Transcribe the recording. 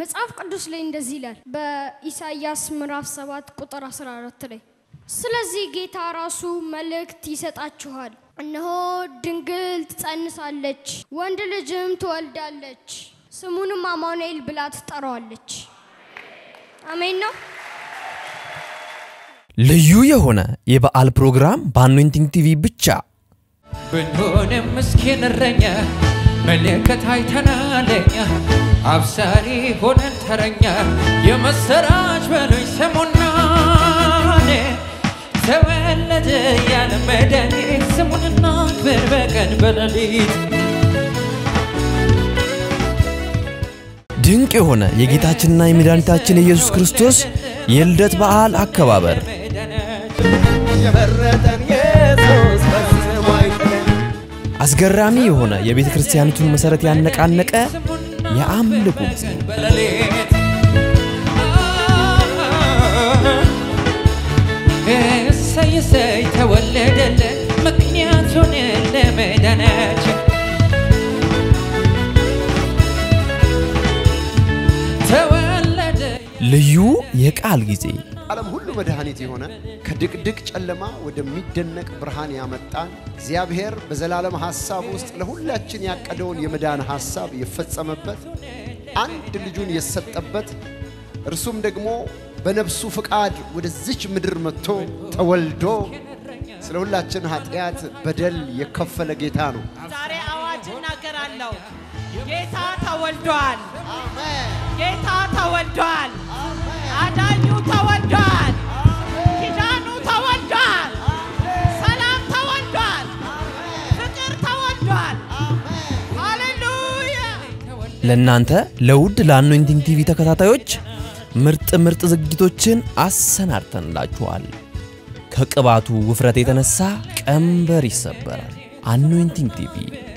መጽሐፍ ቅዱስ ላይ እንደዚህ ይላል በኢሳይያስ ምዕራፍ 7 ቁጥር 14 ላይ ስለዚህ ጌታ ራሱ መልእክት ይሰጣችኋል፣ እነሆ ድንግል ትጸንሳለች፣ ወንድ ልጅም ትወልዳለች፣ ስሙንም አማኑኤል ብላ ትጠራዋለች። አሜን ነው። ልዩ የሆነ የበዓል ፕሮግራም በአኖይንቲንግ ቲቪ ብቻ ብንሆንም ምስኪን እረኛ መለከት አይተናለኛ አብሳሪ ሆነን ተረኛ የመሰራች በሉኝ ስሙና ተወለደ ያለ መድኃኒት ስሙንና ክብር በቀን በሌሊት ድንቅ የሆነ የጌታችንና የመድኃኒታችን የኢየሱስ ክርስቶስ የልደት በዓል አከባበር የመረጠን ኢየሱስ ፈጽሞ አይጥለን። አስገራሚ የሆነ የቤተ ክርስቲያኒቱን መሠረት ያነቃነቀ የአምልኮ ጊዜ በሌሊት እሰይ እሰይ ተወለደልን ምክንያቱን ለመዳናችን ተወለደ ልዩ የቃል ጊዜ ዓለም ሁሉ መድኃኒት የሆነ ከድቅድቅ ጨለማ ወደሚደነቅ ብርሃን ያመጣን እግዚአብሔር በዘላለም ሐሳብ ውስጥ ለሁላችን ያቀደውን የመዳን ሐሳብ የፈጸመበት አንድ ልጁን የሰጠበት እርሱም ደግሞ በነፍሱ ፍቃድ ወደዚች ምድር መጥቶ ተወልዶ ስለ ሁላችን ኃጢአት በደል የከፈለ ጌታ ነው። ዛሬ አዋጅ እናገራለሁ። ጌታ ተወልዷል። ጌታ ተወልዷል። አዳኙ ተወልዷል። ኪዳኑ ተወልዷል። ሰላም ተወልዷል። ፍቅር ተወልዷል። ሃሌሉያ! ለእናንተ ለውድ ለአኖይንቲንግ ቲቪ ተከታታዮች ምርጥ ምርጥ ዝግጅቶችን አሰናድተንላችኋል። ከቅባቱ ውፍረት የተነሳ ቀንበር ይሰበራል። አኖይንቲንግ ቲቪ